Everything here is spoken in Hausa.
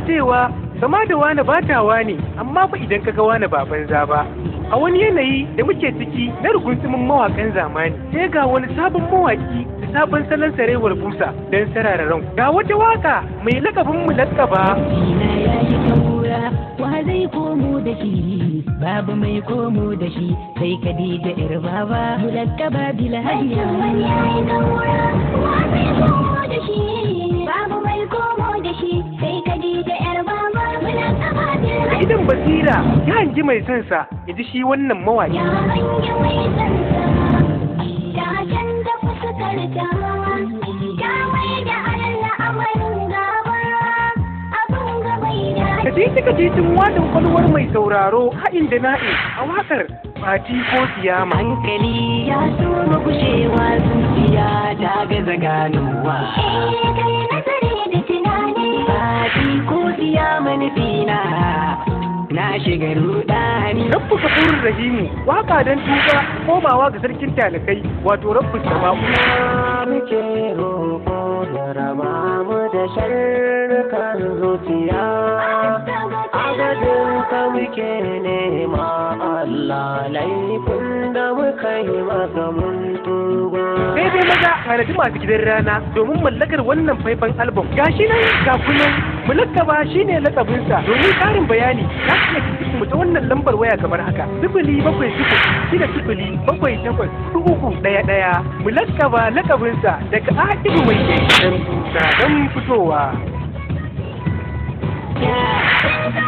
cewa kama da wani batawa ne amma fa idan kaga wani ba banza ba a wani yanayi da muke ciki na rugunsumin mawakan zamani sai ga wani sabon mawaki da sabon salon sarewar busa don sarararan ga wata waka mai lakabin mu lakaba Ina ya yi kaura wa zai komo da shi babu mai komo da shi sai Khadija yar baba mulakkaba bil hadiya wani ya yi gaura wa zai komo da shi babu mai komo da shi sai Khadija yar baba muna kama da da idan basira ya hangi mai sansa ya ji shi wannan mawaki ya hangi mai sansa ta canza fuskarta ta mai da Allah amarin gaba abin gabai da Kaji kajicin wadin kwalwar mai sauraro haɗin da na'i a wakar fati ko siyama. hankali ya so gushewa zuciya ta gaza ganowa eh kai nazari da tunani Fati ko siya manufina na shiga rudani Rabbu kafurur rahimu waka don tuba komawa ga sarkin talakai wato rabbu sama'u. muke roƙo da raba mu da sharrukan zuciya adadin ka muke nema Allah laifin da muka yi maka mun tuba Sai dai maza tanadi masu gidan rana domin mallakar wannan faifan album. Gashi nan ga kunan mulakkaba shine lakabinsa domin ƙarin bayani za ku iya tuntuɓe mu ta wannan lambar waya kamar haka sifili bakwai sifili shida sifili bakwai takwas huɗu uku ɗaya ɗaya mulakkaba lakabinsa daga Adibu mai ke don fitowa. ya Sansa